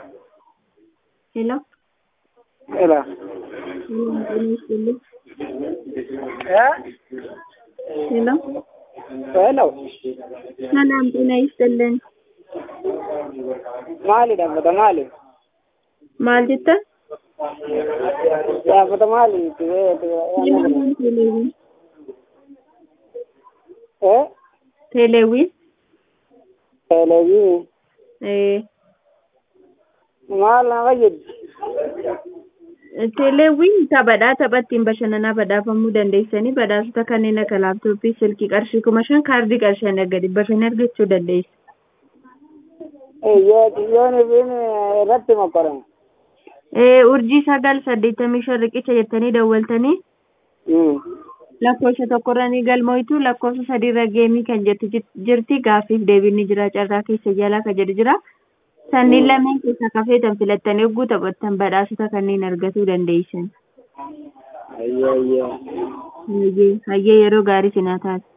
Hello? Hello. Hello, ጤና ይስጥልኝ። Eh? ሄሎ Hello. ሰላም ጤና ይስጥልን። Maali dhaabbata maali? Maal jetta? Dhaabbata maali? Teeleewwiin teeleewwiin Eh? teeleewwiin Televiziyoon. ee, Maal na fayyadu? teeleewwiin taphadhaa tapha ittiin bashannanaa badhaafamuu dandeessanii badhaasota kanneen akka laaptooppii silkii qarshii kuma shan kaardii qarshii hanga dhibba shan argachuu dandeessu. Yoon ifin irratti mokorame. Ee, urjii sagal saddeettamii shan riqicha jettanii dawwaltanii lakkoofsa tokkorra ni galmoitu lakkoofsa sadiirra geemii kan jettu jit- jirti gaaffiif deebiin ni jira carraa keessa jalaa kan jedhu jira sanniin lameen keessa kafeetan filattanii hogguu taphattan badhaasota kanneen argachuu dandeessan Ayyee ayyee. hayyee hayyee yeroo gaarii sinaa taate